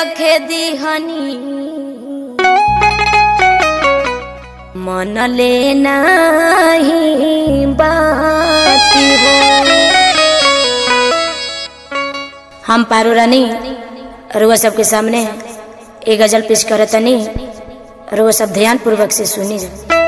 रखे दिहनी मन ले नाही बाती हो हम पारो रानी रुआ सबके सामने एक गजल पेश करतनी रुआ सब ध्यान पूर्वक से सुनी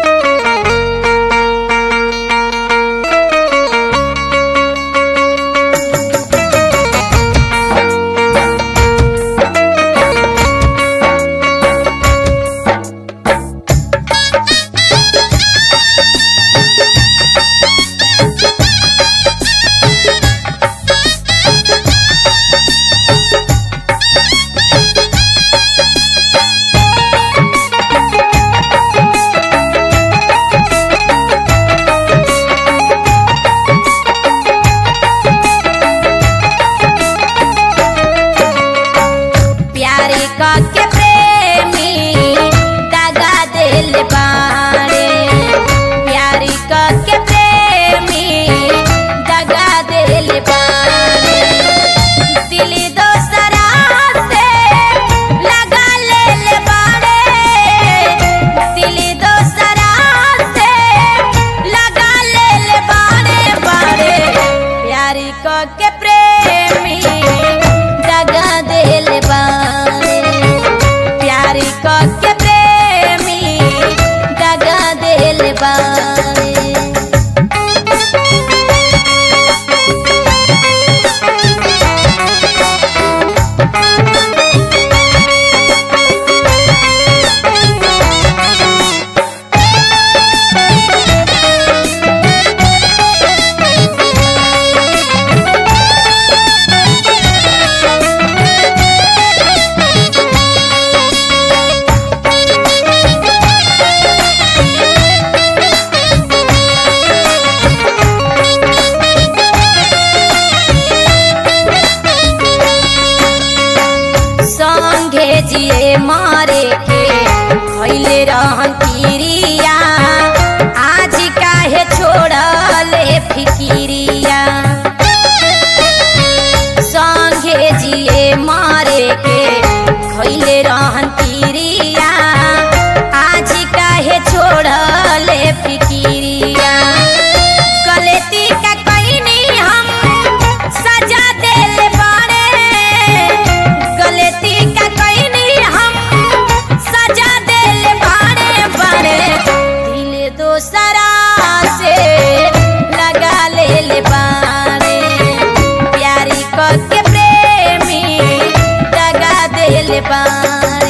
प्यारी के प्रेमी दगा दिल बाड़े प्यारी के प्रेमी दगा दिल बाड़े दिल दोसरा से लगा ले बाड़े दिल दोसरा से लगा ले बाड़े बाड़े प्यारी के प्रेमी दगा दिल बाड़े प्यारी के प्रेमी दगा दिल बाड़े संगे जिए मारे के भइले रहन किरिया आज काहे छोड़ले फिकिरिया संगे जिए मारे के भइले रहन किरिया आज काहे छोड़ले फिकिरिया गलती का कईनी हम सजा दिल बाड़े गलती का कईनी हम सजा दिल बाड़े बाड़े दिल दोसरा से लगा ले बाड़े प्यारी के प्रेमी दगा दिल बाड़े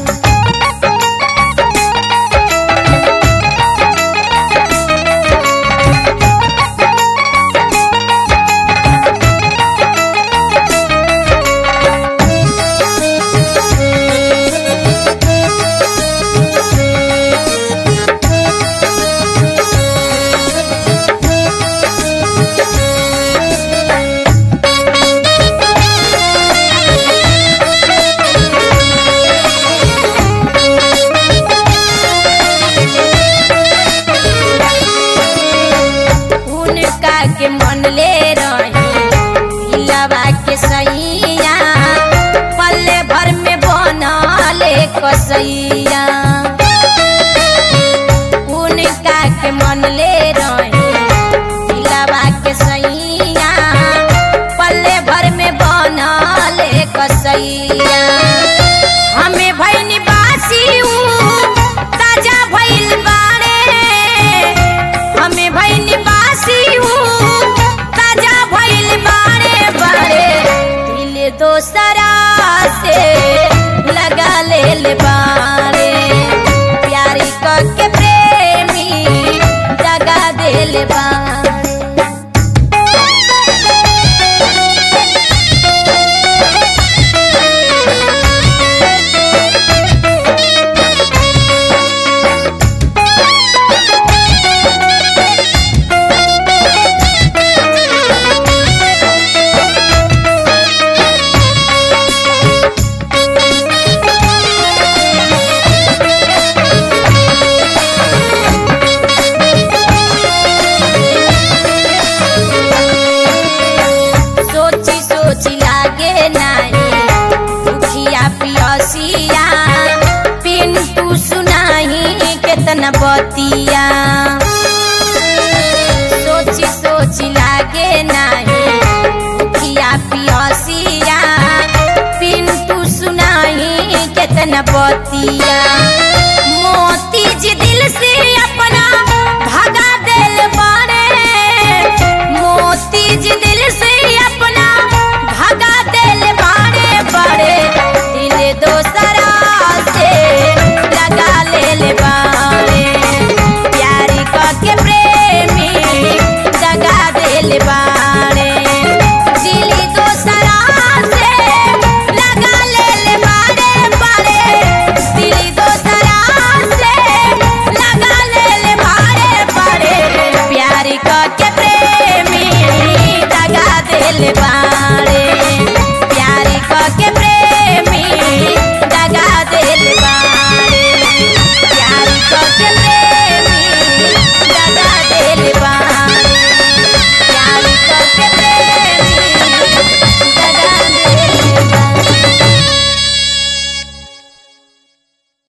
उनका के मन ले रही दिलवा के सैया पल्ले भर में बनले कसैया उनका के मन ले रही दिलवा के सैया पल्ले भर में बनले कसैया हमें भैनी बासी ताजा भइल बाड़े हमें भइल बासी ताजा भइल बाड़े बाड़े दिल दोसरा से लगा ले बाड़े प्यारी के प्रेमी दगा दिल बाड़े केतना बतिया सोची सोची लागे नाही भूखिया पियसिया पिंटू सुनाही केतना बतिया